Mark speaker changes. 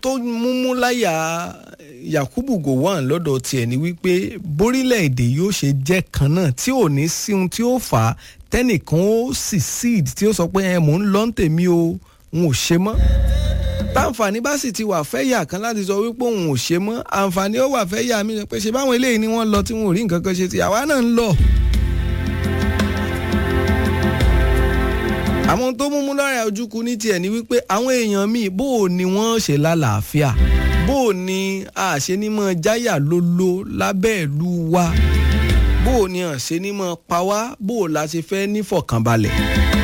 Speaker 1: tó múmú láyà Yakubu Gowon lọ́dọ̀ tiẹ̀ ni wípé bórílẹ̀-èdè yóò ṣe jẹ́ kan náà tí ò ní sí ohun tí ó fà á tẹ́nìkan ó sì seed tí ó sọ pé ẹ mò ń lọ ń tèmi o n ò ṣe mọ́ táǹfààní bá sì ti wà fẹ́yà kan láti sọ wípé òun ò ṣe mọ́ àǹfààní ó wà fẹ́yà mi pé ṣe báwọn eléyìí ni wọ́n lọ tí wọn ò rí nǹkan kan ṣe ti àwa náà ń lọ. àwọn tó múmú lọ́rẹ̀ ojúkú ní tiẹ̀ ni wípé àwọn èèyàn míì bó o ni wọ́n ṣe lálàáfíà bó o ní àṣẹ ní mọ́ jáyà lólo lábẹ́ ìlú wa bó o ní àṣẹ ní mọ́ pa wá bó o la ṣe fẹ́ nífọ̀kànbalẹ̀.